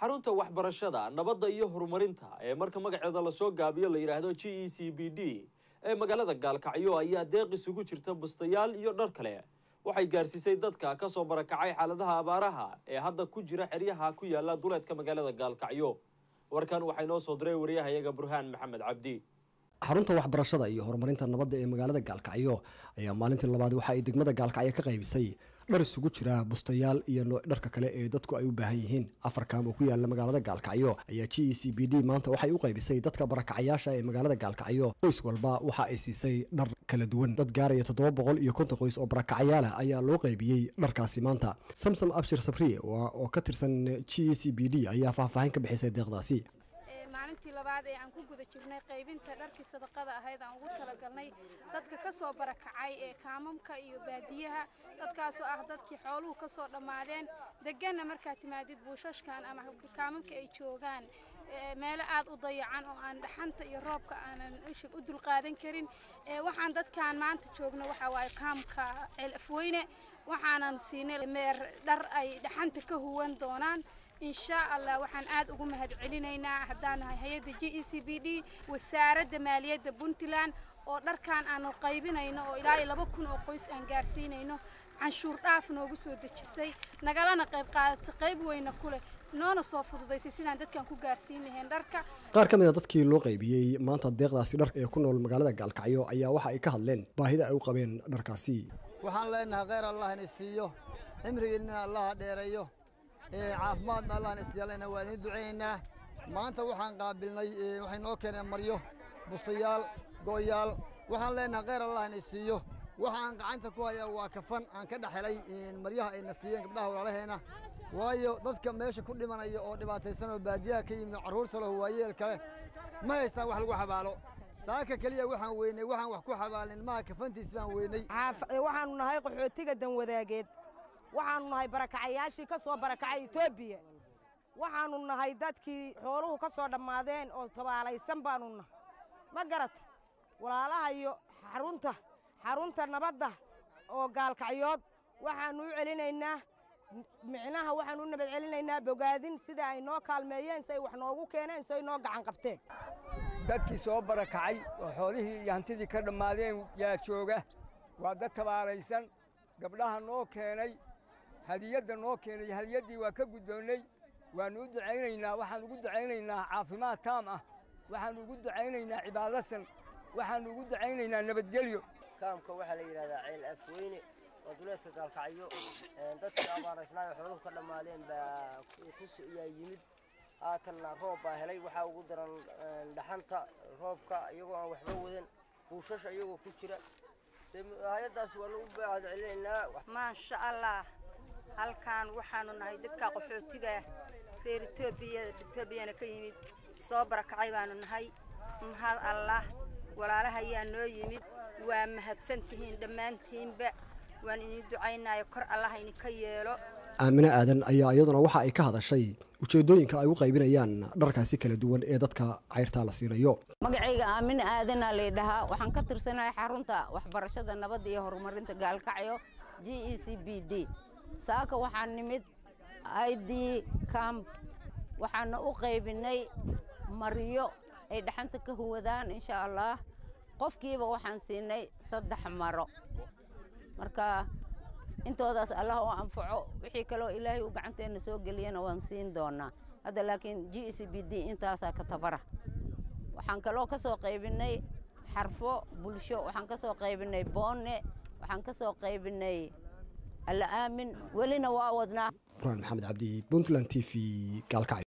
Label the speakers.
Speaker 1: xarunta waxbarashada nabadda iyo horumarinta ee marka magaceeda lasoo gaabiyo la yidhaahdo g e c b d ee magaalada gaalkacyo ayaa deeq isugu jirta bustayaal iyo dhar kale waxay gaarsiisay dadka kasoo barakacay xaaladaha abaaraha ee hadda ku jira xeryaha ku yaala duleedka magaalada gaalkacyo warkan waxaa inoo soo diray wariyahayaga burhaan maxamed cabdi
Speaker 2: xarunta waxbarashada iyo horumarinta nabadda ee magaalada gaalkacyo ayaa maalintii labaad waxa ay degmada gaalkacyo ka qaybisay dhar isugu jira bustayaal iyo nooc dharka kale ee dadku ay u baahan yihiin afar kaam oo ku yaala magaalada gaalkacyo ayaa g e c b d maanta waxay u qaybisay dadka barakacayaasha ee magaalada gaalkacyo qoys walba waxa ay siisay dhar kala duwan dad gaaraya toddoba boqol iyo konton qoys oo barakacayaalah ayaa loo qaybiyey dharkaasi maanta samsom abshir sabriye oo ka tirsan g e c b d ayaa faahfaahin ka bixisay deeqdaasi
Speaker 3: maalintii labaad ee aan ku guda jirnay qaybinta dharkii sadaqada ahayd aan ugu talagalnay dadka ka soo barakacay ee kaamamka iyo baadiyaha dadkaasoo ah dadkii xooluhu ka soo dhammaadeen deganna markaad timaadid buushashkan ama kaamamka ay joogaan meelo aad u dayacan oo aan dhaxanta iyo roobka aanan ishig u dulqaadan karin waxaan dadkaan maanta joogno waxaa waaye kaamka ceel afweyne waxaanan siinay meer dhar ay dhaxanta ka huwan doonaan insha allah waxaan aad ugu mahad celinaynaa haddaan nahay hay-adda j e c b d wasaaradda maaliyadda puntland oo dharkan aanu qaybinayno oo ilaa iyo laba kun oo qoys aan gaarsiinayno canshuur dhaaf noogu soo dejisay nagalana qayb qaadata qayb weyna ku leh noona soo fududaysay sidaan dadkan ku gaarsiin lahayn dharka
Speaker 2: qaar ka mid a dadkii loo qaybiyey maanta deeqdaasi dhar ee ku nool magaalada gaalkacyo ayaa waxa ay ka hadleen baahida ay u qabeen dharkaasi
Speaker 4: waxaan leenahay kheyr allah ina siiyo cimrigiinna allaha dheereeyo caafimaadna allahna isyaalana waa inii ducaynaynaa maanta waxaan qaabilnay waxay noo keeneen maryo bustayaal gooyaal waxaan leenahay kheyr allah ina siiyo waxa aan gacanta ku hayaa waa kafan aan ka dhexelay maryaha ayna siiyeen gabdhaha walaalaheena waayo dadka meesha ku dhimanaya oo dhibaataysan oo baadiyaha ka yimid carruurta leh waayeel kale ma haystaan wax lagu xabaalo saaka keliya waxaan weynay waxaan wax ku xabaalin maha kafantiis baan weynay
Speaker 5: waxaanu nahay qaxootiga danwadaageed waxaanu nahay barakacayaashii ka soo barakacay etoobiya waxaanu nahay dadkii xooluhu ka soo dhammaadeen oo tabaalaysan baanu nahay ma garat walaalaha iyo xarunta xarunta nabadda oo gaalkacyood waxaanu u celinaynaa micnaha waxaanu u nabad celinaynaa bogaadin sida ay noo kaalmeeyeen si ay wax noogu keeneen si ay noo gacan qabteen
Speaker 6: dadkii soo barakacay oo xoolihii iyo hantidii ka dhammaadeen yaa jooga waa dad tabaalaysan gabdhaha noo keenay hadiyadda noo keenay hadiyaddii waa ka guddoonnay waannu u ducaynaynaa waxaan ugu ducaynaynaa caafimaad taam ah waxaannu ugu ducaynaynaa cibaadasan waxaannu ugu ducaynaynaa nabadgelyo
Speaker 7: kaamka waxaa la yidhahdaa ceel afweyne oo duleedka gaalkacyo dadkii abaaraysnaayo xooluhu ka dhammaadeen baa yaa yimid haatanna roob baa helay waxaa ugu daran dhaxanta roobka iyagoo aan waxba wadan buushasha iyagoo ku jira hay-addaas waa lagu baacad celinaynaa
Speaker 8: maasha allah halkaan waxaanu nahay dadka qaxootiga reer etoobiya etoobiyana ka yimid soo barakacay baanu nahay mahad allah walaalaha ayaa noo yimid waa mahadsan tihiin dhammaantiinba waan idin ducaynaayo kor allah idinka yeelo
Speaker 2: aamine aadan ayaa iyaduna waxa ay ka hadashay ujeeddooyinka ay u qaybinayaan dharkaasi kala duwan ee dadka cayrtaa la siinayo
Speaker 9: magacayga aamine aadanaa laydhahaa waxaan ka tirsanahay xarunta waxbarashada nabadda iyo horumarinta gaalkacyo g e c b d saaka waxaan nimid id camp waxaana u qaybinay maryo ay dhaxanta ka huwadaan insha allah qofkiiba waxaan siinay saddex maro marka intoodaas allah oo anfaco wixii kaleo ilaahay u gacanteenna soo geliyana waan siin doonaa hadda laakiin g c b d intaasaa ka tabara waxaan kaloo ka soo qaybinay xarfo bulsho waxaan ka soo qaybinay boone waxaan ka soo qaybinay alla aamin welina waa wadnaa
Speaker 2: burhaan maxamed cabdi puntland t v gaalkacyo